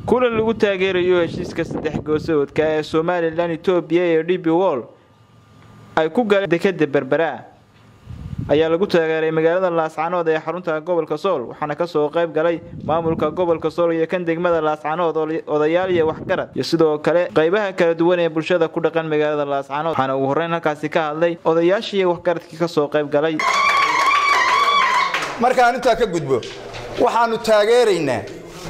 kulan lagu taageerayo heshiiska saddex goosoodka ee somalilan etoobiya iyo d b wol ay ku galeen dekada berbera ayaa lagu taageeray magaalada laascanood ee xarunta gobolka sool waxaana kasoo qayb galay maamulka gobolka sool iyo kan degmada laascanood odayaal iyo waxgarad iyo sidoo kale qaybaha kala duwan ee bulshada ku dhaqan magaalada laascanood waxaana ugu horreyn halkaasi ka hadlay odayaashii iyo waxgaradkii kasoo qayb galay markaan intaa ka gudbo waxaanu taageeraynaa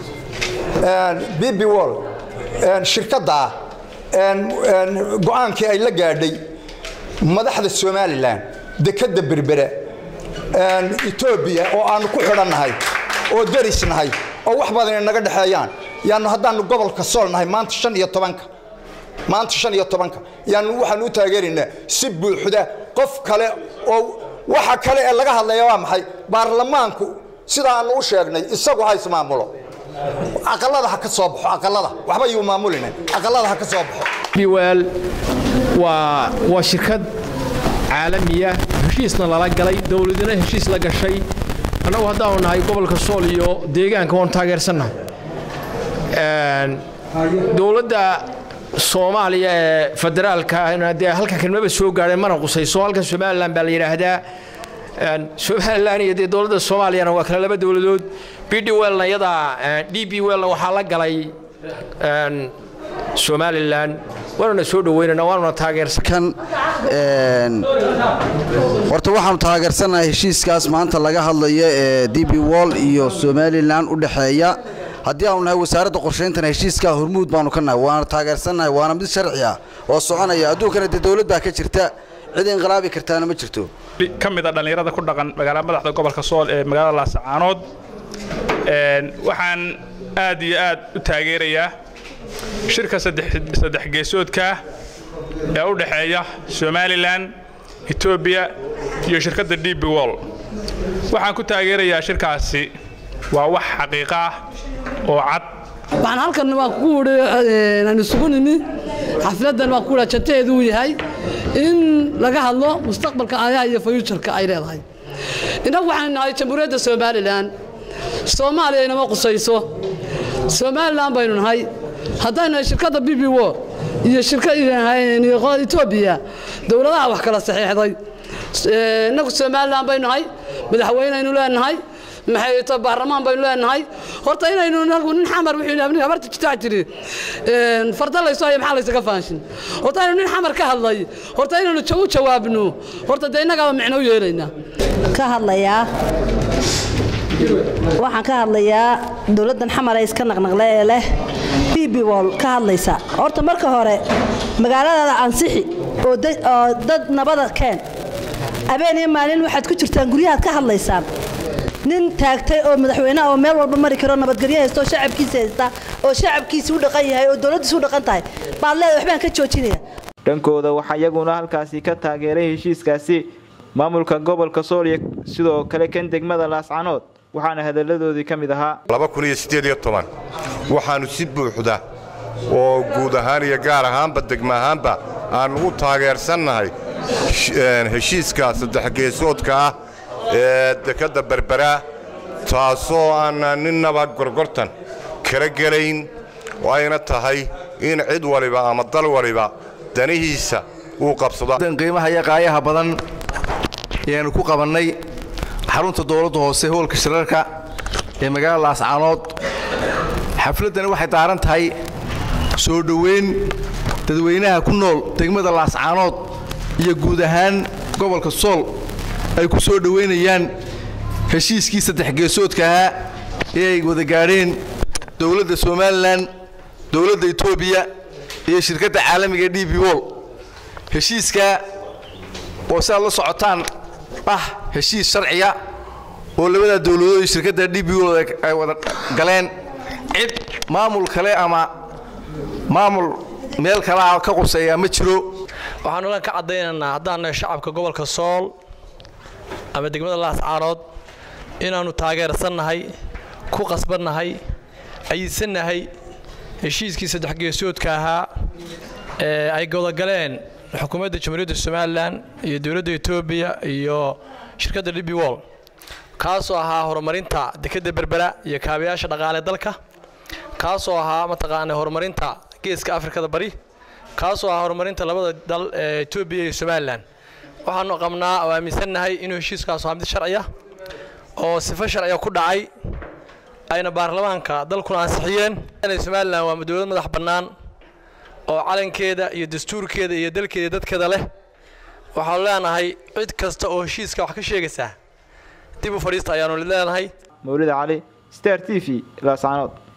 bb wol shirkadda go-aankii ay la gaadhay madaxda somalilan dekadda berbera etoobiya oo aanu ku xidhannahay oo darisnahay oo wax badan naga dhexeeyaan yaanu haddaanu gobolka sool nahay maanta shan iyo tobanka maanta shan iyo tobanka yaanu waxaanu u taageeraynaa si buuxda qof kale oo waxa kale ee laga hadlaya waa maxay baarlamaanku sida aanu u sheegnay isagu ha ismaamulo aqalada ha ka soo baxo aqalada waxba yuu maamulina aqalada ha ka soo baxo biweel waa waa shirkad caalamiya heshiisna lala galay dowladina heshiis la gashay annagu haddaanu nahay gobolka sool iyo deegaanka waanu taageersannahay dowladda soomaaliya ee federaalka dee halka kelmaba soo gaadheen mana qusayso halkan somalilan baa la yidhaahdaa somalilan iyo dee dowladda soomaaliyana waa kale laba dowladood b d welna iyadaa d b welna waxaa la galay somalilan waanuna soo dhaweynana waanuna taageersan horta waxaanu taageersannahay heshiiskaas maanta laga hadlayo ee d b wol iyo somalilan u dhexeeya haddii aanu nahay wasaaradda qorshayntana heshiiskaa hormuud baanu ka nahay waana taageersannahay waana mid sharci ah oo soconaya adduunkana dee dowlad baa ka jirta cid inqilaabi kartaana ma jirto ka mid a dhallinyarada ku dhaqan magaala madaxda gobolka sool ee magaalada laasacaanood waxaan aad iyo aad u taageerayaa shirka saddex geesoodka ee u dhexeeya somalilan etoobiya iyo shirkadda d b wol waxaan ku taageerayaa shirkaasi waa wax xaqiiqo ah oo cad waxaan halkan waa ku idhi aan isugu nimi xafladdan waa ku idhi jantaheedu uu yahay in laga hadlo mustaqbalka aayaha iyo fayuujarka ay leedahay innagu waxaan nahay jamhuuriyadda somalilan soomaaliya inama qusayso somalilan baynu nahay haddaynu nahay shirkadda b b wo iyo etoobiya dowladaha wax kala saxiixday innagu somalilan baynu nahay madaxweyneynu leenahay maxay baarlamaan baynu leenahay horta inaynu inagu nin xamar wuxuu habarta jitaa jiri farda layso haya maxaa laysaga faanshin horta inaynu nin xamar ka hadlay horta inaynu u jawaabno horta dee innagaaba micno u yeelaynaa ka hadlayaa waxaan ka hadlayaa dowladdan xamar ee iska naqnaqle ee leh b b wol ka hadlaysa horta marka hore magaaladaada ansixi oo dad nabada keen habeen iyo maalin waxaad ku jirtaan guryahaad ka hadlaysaan nin taagtay oo madaxweyneha oo meel walba mari karo nabadgelyo haysta oo shacabkiisa haysta oo shacabkiisi u dhaqan yahay oo dowladdiisi u dhaqan tahay baad leeda waxbaan ka joojinaya dhankooda waxaa iyaguna halkaasi ka taageeray heshiiskaasi maamulka gobolka sool iyo sidoo kale kan degmada laascanood waxaana hadalladoodii ka mid ahaa waxaannu si buuxda oo guud ahaan iyo gaar ahaanba degma ahaanba aannu u taageersannahay heshiiska saddexgeesoodka ah ee dekadda berbera taasoo aanan ninnaba gorgortan kala gelayn oo ayna tahay in cid waliba ama dal waliba danihiisa uu qabsado qiimaha iyo qaayaha badan ayaanu ku qabannay xarunta dowladda hoose hoolka shirarka ee magaalada laascaanood xafladdani waxay daaran tahay soo dhoweyn dadweynaha ku nool degmada laascaanood iyo guud ahaan gobolka sool ay ku soo dhoweynayaan heshiiskii saddex geesoodka ahaa ee ay wada gaadheen dowladda somalilan dowladda etoobiya iyo shirkadda caalamiga d b wol heshiiskaa oo si aad la socotaan ah heshiis sharciya oo labadaa dowladood iyo shirkadda d b wol ay wada galeen cid maamul kale ama maamul meel kalea ka quseeyaa ma jiro waxaanu lan ka caddaynaynaa haddaan nahay shacabka gobolka sool ama degmada laascaanood inaannu taageersannahay ku qasbannahay ayidsannahay heshiiskii saddex geesoodka ahaa ee ay godagaleen xukuumadda jamhuuriyadda somalilan iyo dowladda etoobiya iyo shirkadda d b wol kaasoo ahaa horumarinta dekedda berbera iyo kaabayaasha dhaqaale dalka kaasoo ahaa mataqaana horumarinta geeska afrikada bari kaasoo ahaa horumarinta labada dal ee etoobiya iyo somalilan waxaanu qabnaa oo aaminsannahay inuu heshiiskaasu ahaa mid sharciya oo sifo sharciya ku dhacay ayna baarlamaanka dalkuna ansixiyeen somalilan waa dowlad madax bannaan oo calankeeda iyo dastuurkeeda iyo dalkeeda iyo dadkeeda leh waxaanu leenahay cid kasta oo heshiiska wax ka sheegaysaa dib u fadhiista ayaanu leenahay mawlida cali star t v laascaanood